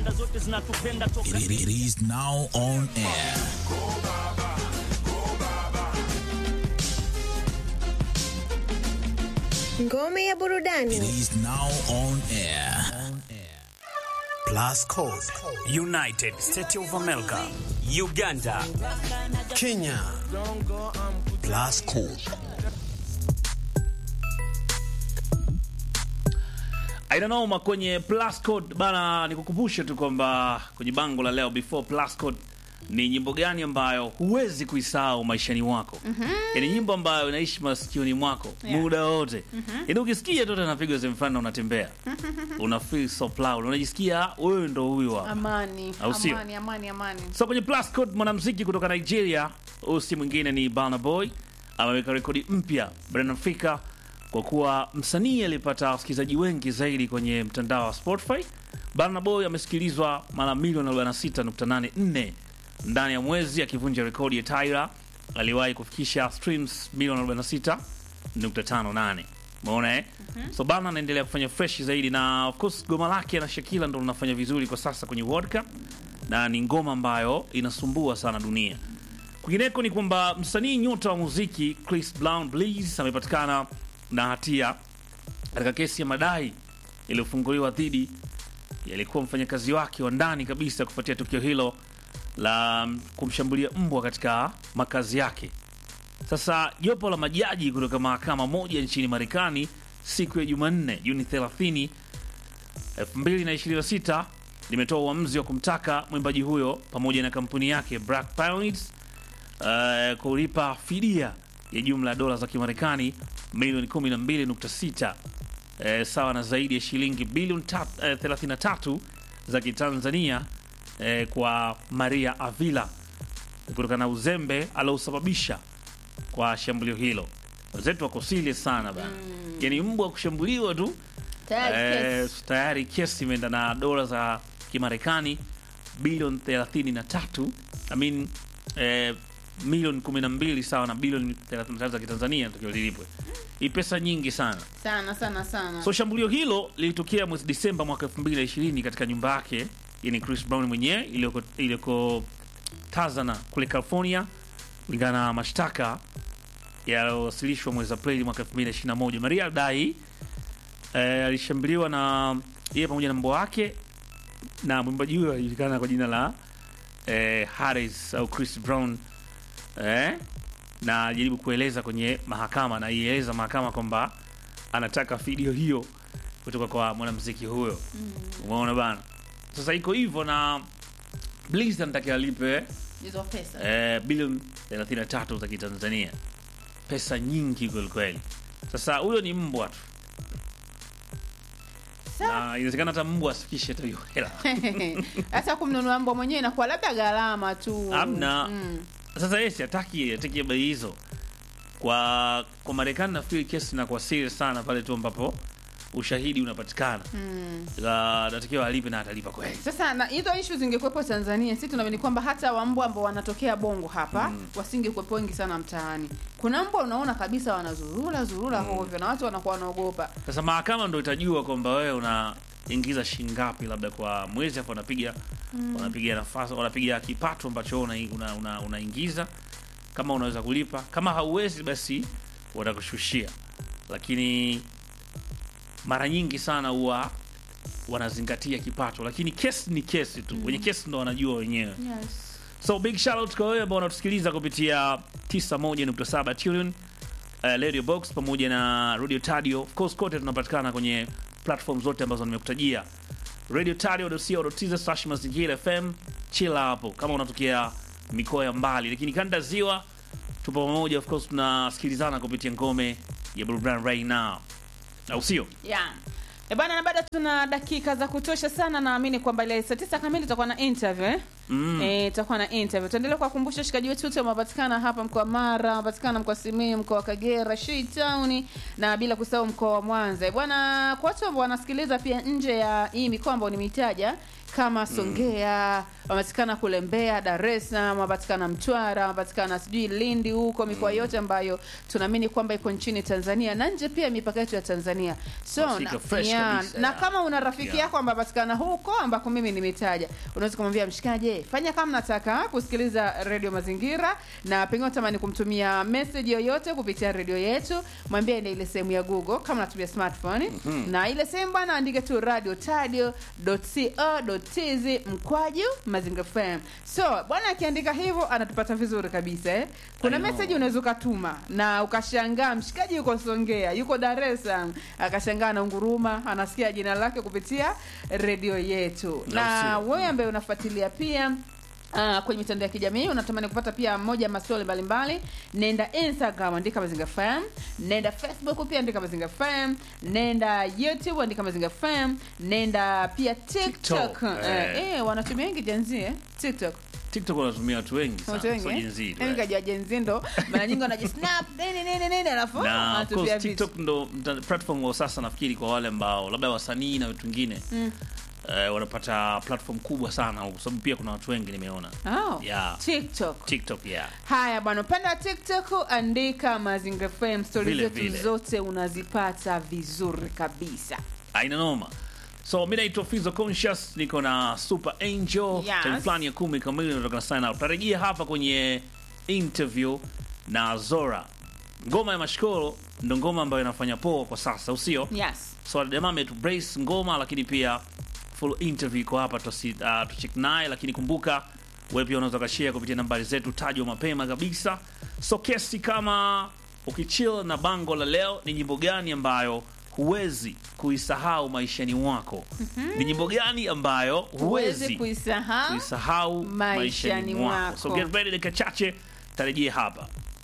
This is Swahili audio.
kanda zote zinatupenda toka It, it is now on air. Ngome ya It burudani. is now on air. Plus Code, United States of America, Uganda, Kenya. Plus Code. Aina noma kwenye plus code bana, nikukumbushe tu kwamba kwenye bango la leo before plus code ni nyimbo gani ambayo huwezi kuisahau maishani mwako. Ni nyimbo ambayo inaishi masikioni mwako muda wote. Yaani ukisikia tu anapigwa sehemu fulani na unatembea. Una feel so proud. Unajisikia wewe ndo huyu hapa. Amani, Au sio? amani, amani, amani. So kwenye plus code mwanamuziki kutoka Nigeria, huyu si mwingine ni Burna Boy, ameweka rekodi mpya barani Afrika kwa kuwa msanii aliyepata wasikilizaji wengi zaidi kwenye mtandao wa Spotify. Burna Boy amesikilizwa mara milioni 46.84 ndani ya mwezi, akivunja rekodi ya Tyra aliwahi kufikisha streams milioni 46.58. Umeona eh? So Burna anaendelea kufanya fresh zaidi na of course goma lake na Shakila ndo linafanya vizuri kwa sasa kwenye World Cup na ni ngoma ambayo inasumbua sana dunia. Kwingineko ni kwamba msanii nyota wa muziki Chris Brown Blaze amepatikana na hatia katika kesi ya madai iliyofunguliwa dhidi yalikuwa mfanyakazi wake wa ndani kabisa kufuatia tukio hilo la kumshambulia mbwa katika makazi yake. Sasa jopo la majaji kutoka mahakama moja nchini Marekani siku ya Jumanne Juni 30 2026 limetoa uamuzi wa kumtaka mwimbaji huyo pamoja na kampuni yake Black Pioneers uh, kulipa fidia ya jumla ya dola za Kimarekani milioni 12.6 eh, sawa na zaidi ya shilingi bilioni tat- eh, 33 za Kitanzania eh, kwa Maria Avila kutokana na uzembe aliosababisha kwa shambulio hilo. Wenzetu wako serious sana bana, yani mbwa kushambuliwa tu Tayari Eh, kesi. tayari kesi imeenda na dola za Kimarekani bilioni 33 I mean, eh, milioni 12 sawa na bilioni 33 za Kitanzania tukio lilipwe. Hii pesa nyingi sana. Sana sana sana. So shambulio hilo lilitokea mwezi Disemba mwaka 2020 katika nyumba yake, yani Chris Brown mwenyewe iliyoko iliyoko Tazana kule California, kulingana na mashtaka yaliyowasilishwa mwezi Aprili mwaka 2021. Maria Dai eh, alishambuliwa na yeye pamoja na mbwa wake, na mwimbaji huyo alijulikana kwa jina la eh, Harris au Chris Brown eh, na alijaribu kueleza kwenye mahakama na ieleza mahakama kwamba anataka video hiyo kutoka kwa mwanamuziki huyo. Umeona bana, sasa iko hivyo na Bliss anatakiwa alipe Hizo pesa. eh, bilioni 33 za Kitanzania, pesa nyingi kwelikweli. Sasa huyo ni mbwa tu, Sa- na inawezekana hata mbwa asifikishe hata hiyo hela. Hata kumnunua mbwa mwenyewe inakuwa labda gharama tu. Hamna. Mm. Sasa yeye si hataki ataki bei hizo kwa kwa Marekani. Nafikiri kesi inakuwa serious sana pale tu ambapo ushahidi unapatikana, Mm. La- natakiwa alipe na atalipa kweli. Sasa na hizo ishu zingekuwepo Tanzania, sisi tunaamini kwamba hata wambwa ambao wanatokea Bongo hapa wasingekuwepo wengi sana mtaani. Kuna mbwa unaona kabisa wanazurura zurura hovyo na watu wanakuwa wanaogopa. Sasa mahakama ndo itajua kwamba wewe unaingiza shilingi ngapi labda kwa mwezi, afu wanapiga wanapiga nafasi wanapiga kipato ambacho unaingiza una, una, unaingiza. kama unaweza kulipa, kama hauwezi basi watakushushia, lakini mara nyingi sana huwa wanazingatia kipato, lakini kesi ni kesi tu, wenye kesi ndo wanajua wenyewe. Yes. So big shout out kwa wewe ambao unatusikiliza kupitia 91.7 Trillion uh, Radio Box pamoja na Radio Tadio. Of course kote tunapatikana kwenye platform zote ambazo nimekutajia. Radio Tadio.co.tz slash mazingira FM. Chila hapo kama unatokea mikoa ya mbali, lakini kanda ziwa tupo pamoja. Of course tunasikilizana kupitia ngome ya burudani right now, au sio? Yeah. E bana, na bado tuna dakika za kutosha sana. Naamini kwamba ile saa tisa kamili tutakuwa na interview eh? Mm. Eh, tutakuwa na interview. Tuendelee kuwakumbusha shikaji wetu wote wamepatikana hapa mkoa wa Mara, wamepatikana mkoa wa Simiyu, mkoa wa Kagera, Shei Town na bila kusahau mkoa wa Mwanza. Eh, Bwana, kwa watu ambao wanasikiliza pia nje ya hii mikoa ambayo nimetaja, kama Songea, wamepatikana kule Mbeya, Dar es Salaam, wamepatikana Mtwara, wamepatikana sijui Lindi huko, mikoa yote ambayo tunaamini kwamba iko nchini Tanzania na nje pia ya mipaka yetu ya Tanzania. So Wafika na, fresh yeah, kabisa, na yeah. kama una rafiki Yeah. yako ambaye patikana huko ambako mimi nimetaja, unaweza kumwambia mshikaje, fanya kama nataka kusikiliza redio Mazingira, na pengine unatamani kumtumia message yoyote kupitia redio yetu, mwambie ende ile sehemu ya Google kama natumia smartphone na ile sehemu bwana, andike tu radio tadio.co.tz mkwaju Mazingira FM. So bwana akiandika hivyo anatupata vizuri kabisa eh. Kuna I know. message unaweza ukatuma na ukashangaa mshikaji yuko Songea, yuko Dar es Salaam, akashangaa na nguruma, anasikia jina lake kupitia redio yetu. Na sio. wewe ambaye unafuatilia pia Uh, kwenye mitandao ya kijamii unatamani kupata pia moja ya maswali mbalimbali, nenda Instagram andika Mazinga FM, nenda Facebook pia andika Mazinga FM, nenda YouTube andika Mazinga FM, nenda pia TikTok. TikTok, Eh, eh. eh, wanatumia wengi jenzi eh? TikTok TikTok wanatumia watu wengi watu sana, wengi so eh? Gen Z, Mimi right? kajua jenzi ndo mara nyingi wanajisnap nini nini nini alafu na of wanatupia course vitu. TikTok ndo mta- platform wa sasa nafikiri kwa wale ambao labda wasanii na vitu vingine eh, wanapata platform kubwa sana huko, sababu pia kuna watu wengi nimeona Oh, Yeah. TikTok. TikTok yeah. Haya bwana, upande wa TikTok andika Mazinga FM, stori Vile zetu vile. zote unazipata vizuri kabisa. aina noma so mi naitwa Fizo Conscious, niko na Super Angel Yes. time fulani ya kumi kamili natoka sign out. Tarejea hapa kwenye interview na Zora. Ngoma ya mashkoro ndo ngoma ambayo inafanya poa kwa sasa, usio Yes. so jamaa ametu brace ngoma, lakini pia full interview iko hapa tusi, uh, tucheck naye, lakini kumbuka wewe pia unaweza kashare kupitia nambari zetu tajwa mapema kabisa. So kesi kama ukichill na bango la leo, ni nyimbo gani ambayo huwezi kuisahau maishani mwako? Ni nyimbo gani ambayo Huwezi huwezi kuisahau kuisahau maishani maishani mwako? mwako. So get ready, dakika chache tarejea hapa.